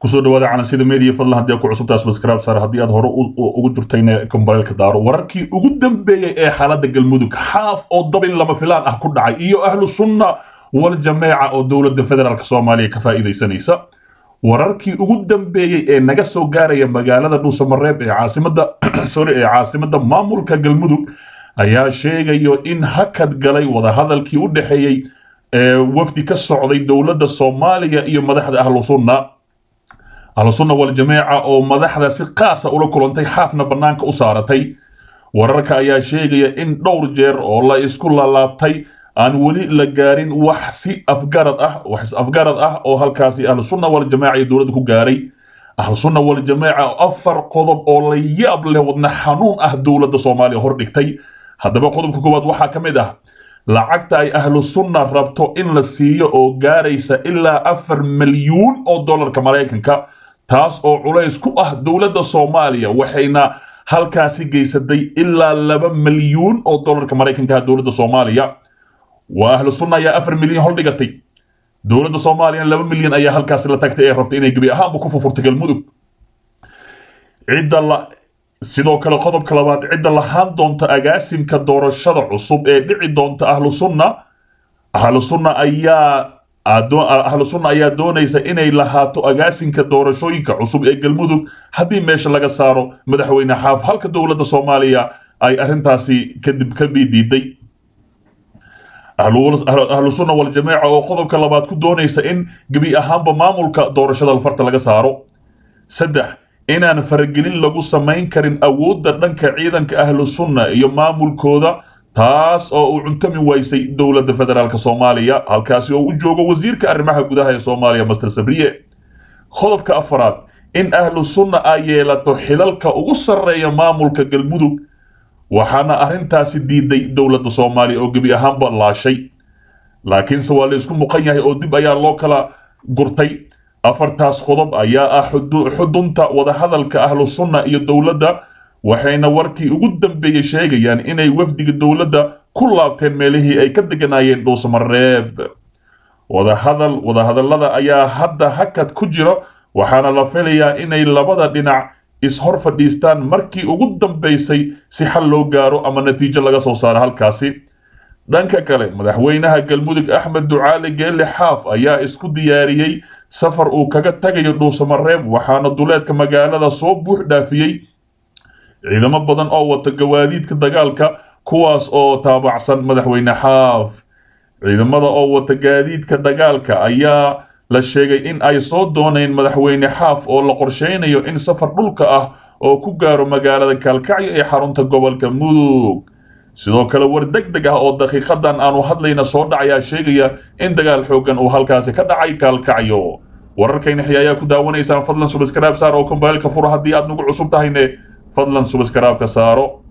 kusoo dhawaada calansida media fadlan haddii aad ku cusubtahay subscribe saar haddii aad hore ugu jirtayna kombareelka daaro wararkii ugu dambeeyey ee xaaladda galmudug xaaf oo dabin lama filaan ah ku dhacay iyo ahlu sunna wal jameeca oo dowladda federaalk soomaaliya ka faa'iidaysanaysa wararkii ugu dambeeyey ee naga soo gaaraya magaalada dhuusamareeb ee caasimada sorry ee caasimadda maamulka galmudug ayaa sheegayo in hakad galay wadahadalkii u dhexeeyey ee wafdi ka socday dowladda soomaaliya iyo madaxda ahlu sunna ahlu sunna wal jameeca oo madaxda si qaasa ula kulantay xaafna bannaanka u saaratay wararka ayaa sheegaya in dhowr jeer oo la isku lalaabtay aan weli la gaarin wax si afgarad ah wax is afgarad ah oo halkaasi ahlu sunna wal jameeca iyo dowladda ku gaaray ahlu sunna wal jameeca afar qodob oo la yaab leh wadna xanuun ah dowladda soomaaliya hor dhigtay haddaba qodobka koowaad waxaa ka mid ah lacagta ay ahlu sunna rabto in la siiyo oo gaaraysa ilaa afar milyuun oo dollarka maraykanka taas oo culays ku ah dowladda soomaaliya waxayna halkaasi geysatay ilaa laba milyuun oo dollarka maraykanka dowladda soomaaliya waa ahlu sunna ayaa afar milyan holdhigatay dowladda soomaaliyana laba milyan ayaa halkaasi la tagtay ee rabtay inay gebi ahaanba ku fufurto galmudug cidda la sidoo kale qodobka labaad cidda lahaan doonta agaasimka doorashada cusub ee dhici doonta ahlu sunna ahlu sunna ayaa ahlu sunna ayaa doonaysa inay lahaato agaasimka doorashooyinka cusub ee galmudug haddii meesha laga saaro madaxweyne xaaf halka dowladda soomaaliya ay arrintaasi kadib ka bidiiday ahlu sunna wal jameeca oo qodobka labaad ku doonaysa in gebi ahaanba maamulka doorashada farta laga saaro saddex inaan faragelin lagu samayn karin awoodda dhanka ciidanka ahlu sunna iyo maamulkooda taas oo uu cuntami waysay dowladda federaalk soomaaliya halkaasi oo u joogo wasiirka arrimaha gudaha ee soomaaliya master sabriye qodobka afaraad in ahlu sunna ay yeelato xilalka ugu sarreeya maamulka galmudug waxaana arrintaasi diiday dowladda soomaaliya oo gebi ahaanba laashay laakiinse waa la isku muqan yahay oo dib ayaa loo kala gurtay afartaas qodob ayaa ah xudunta wadahadalka ahlu sunna iyo dowladda waxayna warkii ugu dambeeyey sheegayaan inay wafdiga dowladda ku laabteen meelihii ay ka deganaayeen dhuusamareeb wadahadal wadahadallada ayaa hadda hakad ku jira waxaana la filayaa inay labada dhinac is-hor fadhiistaan markii ugu dambaysay si xal loo gaaro ama natiijo laga soo saaro halkaasi dhanka kale madaxweynaha galmudug axmed ducaali geelle xaaf ayaa isku diyaariyey safar uu kaga tagayo dhuusamareeb waxaana duleedka magaalada soo buux dhaafiyey ciidamo badan oo wata gawaadiidka dagaalka kuwaas oo taabacsan madaxweyne xaaf ciidamada oo wata gaadiidka dagaalka ayaa la sheegay in ay soo dooneen madaxweyne xaaf oo la qorsheynayo in safar dhulka ah oo ku gaaro magaalada kaalkacyo ee xarunta gobolka mudug sidoo kale war deg deg ah oo daqiiqadan aanu hadlayna soo dhacayaa sheegaya in dagaal xooggan uu halkaasi ka dhacay kaalkacyo wararkayna xi ayaa ku daawanaysaan fadlan subscribe saar oo kombaylka furo haddii aad nagu cusub tahayne fadlan subscribe ka saaro